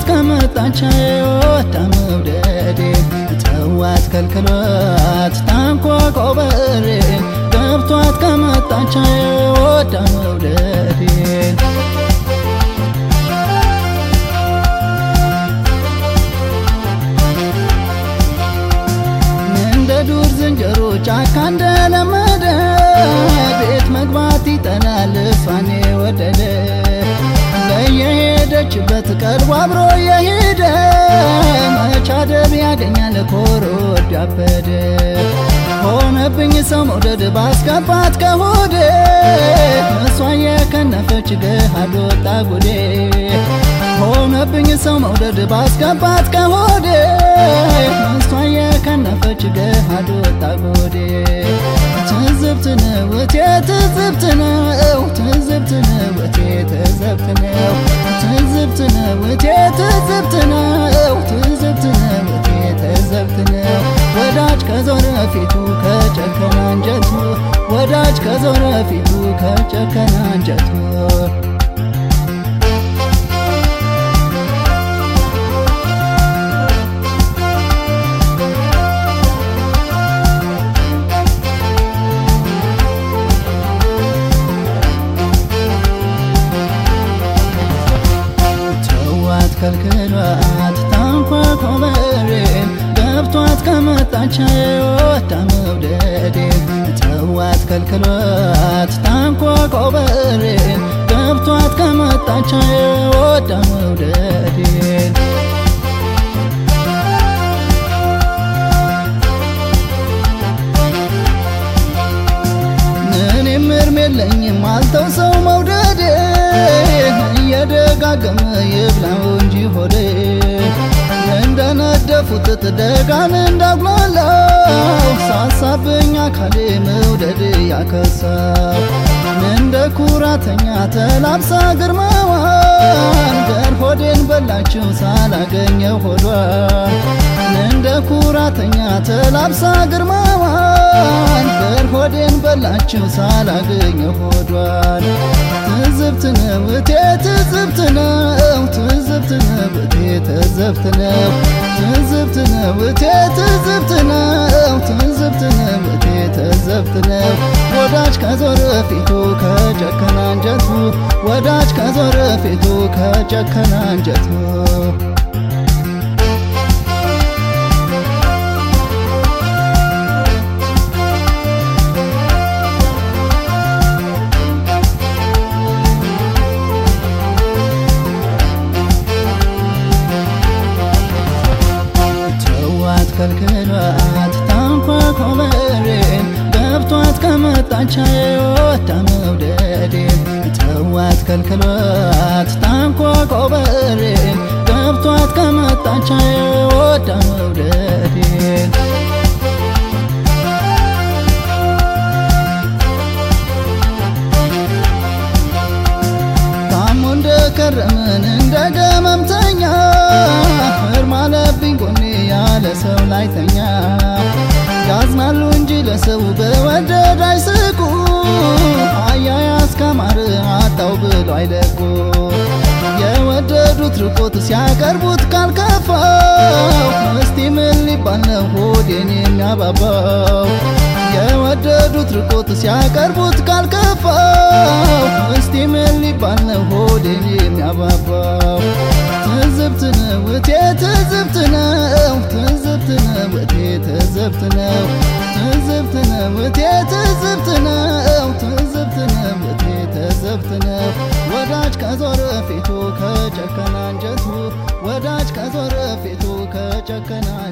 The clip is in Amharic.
ከመጣች ወዳ መውደዴ ተዋት ከልክሏት ታንኳኳ በሬ ገብቷት ከመጣች ወዳ መውደዴ እንደ ዱር ዝንጀሮ ጫካ እንደለመደ ቤት መግባት ይጠላል እሷን ወደደ በየሄደችበት ቀርቦ አብሮ የሄደ መቻደብ ያገኛል ኮሮድ ያበደ ሆነብኝ ሰው መውደድ ባስገባት ከሆዴ እሷ የከነፈች ገሃድ ወጣ ጉዴ ሆነብኝ ሰው መውደድ ባስገባት ከሆዴ እሷ የከነፈች ገሃድ ወጣ ጉዴ ትዝብት ነው እቴ ትዝብት ነው ትዝብት ነው እቴ ትዝብት ነው ትዝብት ነው እቴ ትዝብት ነው ትዝብት ነው እቴ ትዝብት ነው ወዳጅ ከዞረ ፊቱ ከጨከነ አንጀቱ ወዳጅ ከዞረ ፊቱ ከጨከነ አንጀቱ ተዋት ከልክሏት ታንኳኳ በሬ ገብቷት ከመጣች ወዳ መውደዴ ተዋት ከልክሏት ታንኳኳ በሬ ገብቷት ከመጣች ወዳ መውደዴ እኔም እርም የለኝም አልተው ሰው መውደዴ እየደጋገመ ይብላው እንጂ ሆዴ እንደነደፉት ጥጥ ደጋን እንዳጉላላው ሳሳብኝ አካሌ መውደድ ያከሳው እንደ ኩራተኛ ተላብሳ ግርማዋን ገር ሆዴን በላችው ሳላገኘው ሆዷን እንደ ኩራተኛ ተላብሳ ግርማዋን ገር ሆዴን በላችው ሳላገኘው ሆዷን ትዝብት ነው እቴ ትዝብት ነው ትዝብት ነው እቴ ትዝብት ነው ትዝብት ነው እቴ ትዝብት ነው ትዝብት ነው እቴ ትዝብት ነው ወዳጅ ከዞረ ፊቱ ከጨከነ አንጀቱ ወዳጅ ከዞረ ፊቱ ከጨከነ አንጀቱ ተዋት ከልክሏት ታንኳኳ በሬ ገብቷት ከመጣች ወዳ መውደዴ ተዋት ከልክሏት ታንኳኳ በሬ ገብቷት ከመጣች ወዳ መውደዴ ታሞ እንደከረምን እንደ ገመምተኛ እርም አለብኝ ጎኔ ያለ ሰው ላይተኛ ያዝናሉ እንጂ ለሰው በወደድ አይስቁ አያያዝ ከማር አጣው ብሎ አይለቁ የወደዱት ርቆት ሲያቀርቡት ካልከፋው እስቲ ምን ሊባል ነው ሆዴን የሚያባባው የወደዱት ርቆት ሲያቀርቡት ካልከፋው እስቲ ምን ሊባል ነው ሆዴን የሚያባባው ትዝብት ነው እቴ ትዝብት ነው ትዝብት ነው እቴ ትዝብት ነው ትዝብት ነው እቴ ትዝብት ነው ትዝብት ነው እቴ ትዝብት ነው ወዳጅ ከዞረ ፊቱ ከጨከነ አንጀቱ ወዳጅ ከዞረ ፊቱ ከጨከነ